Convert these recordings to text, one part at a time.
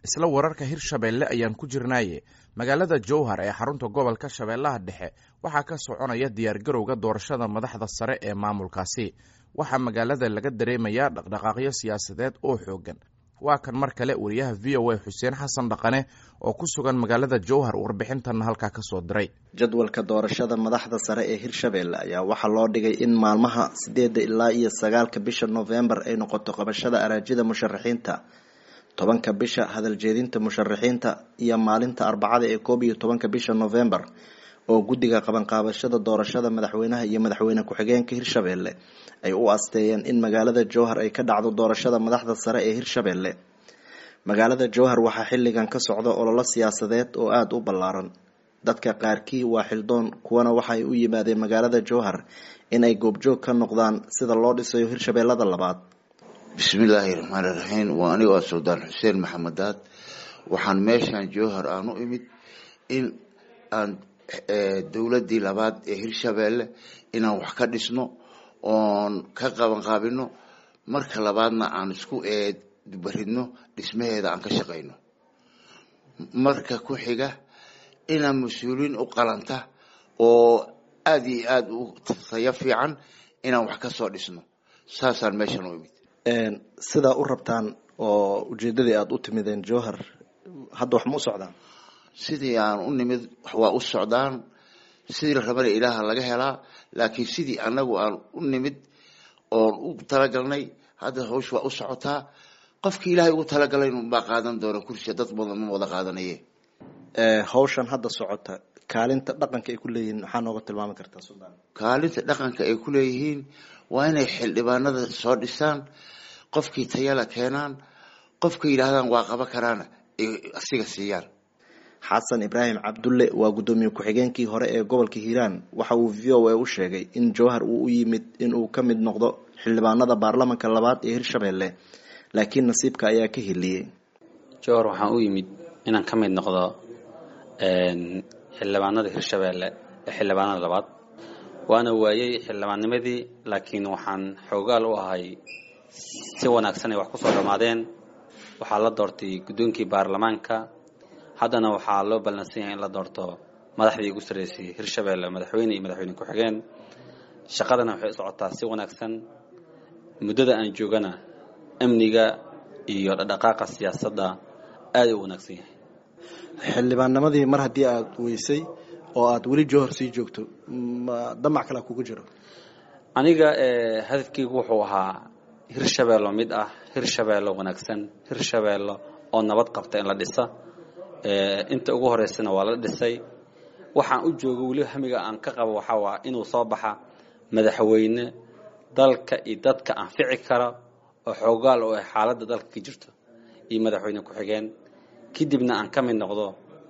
isla wararka hirshabeelle ayaan ku jirnaaye magaalada jowhar ee xarunta gobolka shabeellaha dhexe waxaa ka soconaya diyaargarowga doorashada madaxda sare ee maamulkaasi waxaa magaalada laga dareemayaa dhaqdhaqaaqyo siyaasadeed oo xoogan waa kan mar kale wariyaha v o a xuseen xasan dhaqane oo ku sugan magaalada jowhar warbixintanna halkaa ka soo diray jadwalka doorashada madaxda sare ee hirshabeelle ayaa waxaa loo dhigay in maalmaha sideedda ilaa iyo sagaalka bisha noofembar ay noqoto qabashada araajida musharaxiinta tobanka bisha hadaljeedinta musharaxiinta iyo maalinta arbacada ee koob iyo tobanka bisha noofembar oo guddiga qabanqaabashada doorashada madaxweynaha iyo madaxweyne ku-xigeenka hirshabeelle ay u asteeyeen in magaalada jowhar ay ka dhacdo doorashada madaxda sare ee hirshabeelle magaalada jowhar waxaa xilligan ka socda ololo siyaasadeed oo aada u ballaaran dadka qaarkii waa xildoon kuwana waxaay u yimaadeen magaalada jowhar in ay goobjoog ka noqdaan sida loo dhisayo hirshabeellada labaad bismillaahi raxmaani raxiim waa anigo ah suldaan xuseen maxamedaad waxaan meeshaan jowhar aan u imid in aan dowladii labaad ee hirshabeelle inaan wax ka dhisno oon ka qabanqaabino marka labaadna aan isku eedbaridno dhismaheeda aan ka shaqayno marka ku xiga inaan mas-uuliyiin u qalanta oo aada iyo aada u tayo fiican inaan wax ka soo dhisno saasaan meeshan u imid sidaa u rabtaan oo ujeedadii aada u timideen jowhar hadda wax ma u socdaan sidii aan u nimid waa u socdaan sidii la rabana ilaaha laga helaa laakiin sidii anagu aan u nimid oon u talagalnay hadda hawsh waa u socotaa qofkii ilaahay ugu talagalay baa qaadan doona kursiga dad badan ma wada qaadanaye hawshan hadda socota kaalinta dhaqanka ay ku leeyihiin maxaa nooga tilmaami kartaa suldaan kaalinta dhaqanka ay ku leeyihiin waa inay xildhibaanada soo dhisaan qofkii tayala keenaan qofka yidhaahdaan waa qaba karaana ay asiga siiyaan xasan ibraahim cabdulle waa guddoomiye ku-xigeenkii hore ee gobolka hiiraan waxa uu v o a u sheegay in jowhar uu u yimid inuu ka mid noqdo xildhibaanada baarlamanka labaad ee hirshabeelle laakiin nasiibka ayaa ka heliyey jowhar waxaan u yimid inaan ka mid noqdo xildhibaanada hirshabeelle ee xildhibaanada labaad waana waayey xildhibaannimadii laakiin waxaan xoogaal u ahay si wanaagsan ay wax kusoo dhammaadeen waxaa la doortay guddoonkii baarlamaanka haddana waxaa loo ballansan yahay in la doorto madaxdii ugu sarreysay hirshabeelle madaxweyne iyo madaxweyne ku-xigeen shaqadana waxay u socotaa si wanaagsan muddada aan joogana amniga iyo dhaqdhaqaaqa siyaasadda aada u wanaagsan yahay xildhibaannimadii mar haddii aada weysay oo aada weli jowhar sii joogto ma damac kalea kugu jiro aniga hadafkeygu wuxuu ahaa hirshabeello mid ah hirshabeello wanaagsan hirshabeello oo nabad qabta in la dhisa inta ugu horeysana waa la dhisay waxaan u jooga weli hamiga aan ka qabo waxaa waa inuu soo baxa madaxweyne dalka iyo dadka anfici kara oo xoogaal oo ay xaaladda dalka ka jirto iyo madaxweyne ku-xigeen kadibna aan ka mid noqdo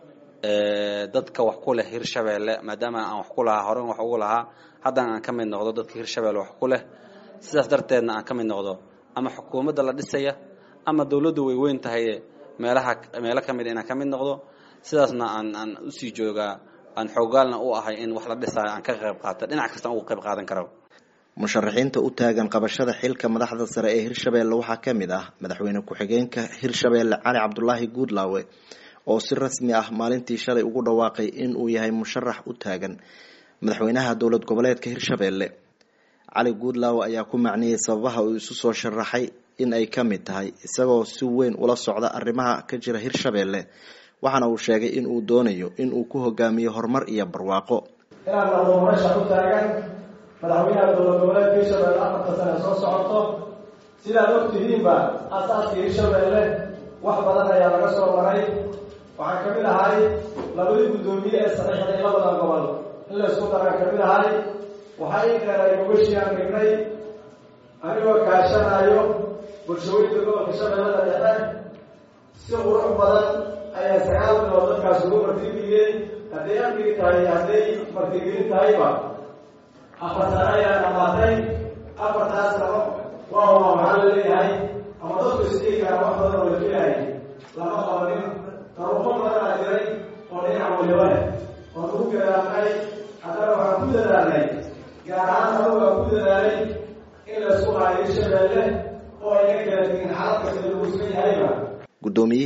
dadka wax ku leh hirshabeelle maadaama aan wax ku lahaa horen wax ugu lahaa haddana aan ka mid noqdo dadka hirshabeelle wax ku leh sidaas darteedna aan ka mid noqdo ama xukuumadda la dhisaya ama dowladdu way weyn tahay meelaha meelo ka mid inaan ka mid noqdo sidaasna aan aan usii joogaa aan xoogaalna u ahay in wax la dhisaayo aan ka qayb qaata dhinac kastaan uga qayb qaadan karo musharaxiinta u taagan qabashada xilka madaxda sare ee hirshabeelle waxaa ka mid ah madaxweyne ku-xigeenka hirshabeelle cali cabdulaahi guudlaawe oo si rasmi ah maalintii shalay ugu dhawaaqay in uu yahay musharax u taagan madaxweynaha dowlad goboleedka hirshabeelle cali guudlaawe ayaa ku macniyey sababaha uu isu soo sharaxay in ay ka mid tahay isagoo si weyn ula socda arrimaha ka jira hirshabeelle waxaana uu sheegay in uu doonayo in uu ku hogaamiyo horumar iyo barwaaqo inaan noqdo murashax u taagan madaxweynaha dowlad goboleedka hirshabeelle afarta sane soo socoto sidaad ogtihiinba aasaaska hirshabeelle wax badan ayaa laga soo maray waxaan ka mid ahay labadii guddoomiye ee saxiixday labadan gobol in laysku daraan ka mid ahay waxaa ii dheeray gobashiaan dhignay anigoo kaashanayo bulshooyinka gobolka shabeellada dhexe si qurux badan ayaa sagaal bilood dadkaas ugu martigeliyey hadday amnigi tahay hadday martigelin tahayba afar sano ayaa dhamaatay afartaas sano waa uma waxaa la leeyahay ama dadku isdhigi karaa wax badan oo la filahay lama qabanin taruufo badan aa jiray oo dhinac waliba leh oo lagu gadaamay haddana waxaan ku dadaalnay gaar ahaan anagu aan ku dadaalay in laysku haayo hirshabeelle oo ayna kala tegin xaalad kasta lagu sugan yahayba guddoomiyihii hore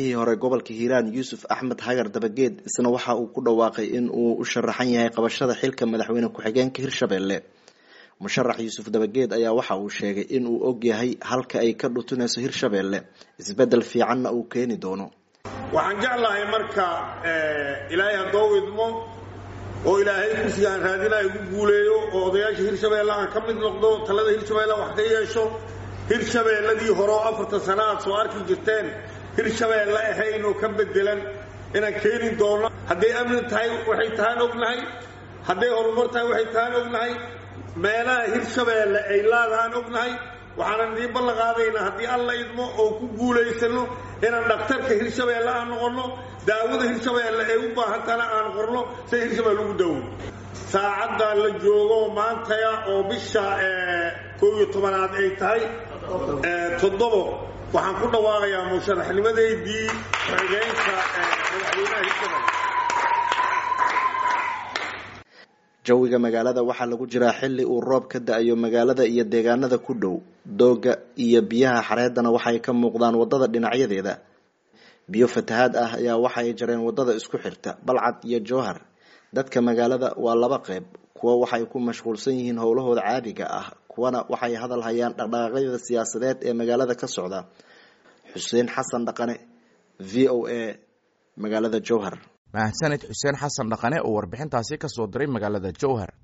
gobolka hiiraan yuusuf axmed hagar dabageed isna waxa uu ku dhawaaqay in uu u sharaxan yahay qabashada xilka madaxweyne ku-xigeenka hirshabelle musharax yuusuf dabageed ayaa waxa uu sheegay in uu og yahay halka ay ka dhutunayso hirshabelle isbedel fiicanna uu keeni doono waxaan jeclahay marka ilaahay haddoo idmo oo ilaahay kursigaan raadinaya igu guuleeyo oo odayaasha hirshabeelle aan ka mid noqdo talada hirshabeelle wax ka yeesho hirshabeelladii hore oo afartan sana aad soo arki jirteen hirshabeelle ahayn oo ka bedelan inaan keeni doono hadday amni tahay waxay tahaan ognahay hadday horumar tahay waxay tahaan ognahay meelaha hirshabeelle ay laadahaan ognahay waxaanan idiin ballan qaadaynaa haddii alla idmo oo ku guulaysano inaan dhakhtarka hirshabeelle aan noqonno daawada hirshabeelle ay u baahantana aan qorno si hirshabeelle ugu daawo saacaddaa la joogo maantaya oo bisha koob iyo tobanaad ay tahay toddobo waxaan ku dhawaaqayaa musharaxnimadeydii xigeenka madaxweynaha hirshabeelle jawiga magaalada waxaa lagu jiraa xilli uu roob ka da-ayo magaalada iyo deegaanada ku dhow dooga iyo biyaha xareedana waxay ka muuqdaan wadada dhinacyadeeda biyo fatahaad ah ayaa waxaay jareen wadada isku xirta balcad iyo jowhar dadka magaalada waa laba qeyb kuwa waxay ku mashquulsan yihiin howlahooda caadiga ah kuwana waxay hadal hayaan dhaqdhaqaaqyada siyaasadeed ee magaalada ka socda xuseen xasan dhaqane v o a magaalada jowhar mahadsaned xuseen xasan dhaqane oo warbixintaasi ka soo diray magaalada jowhar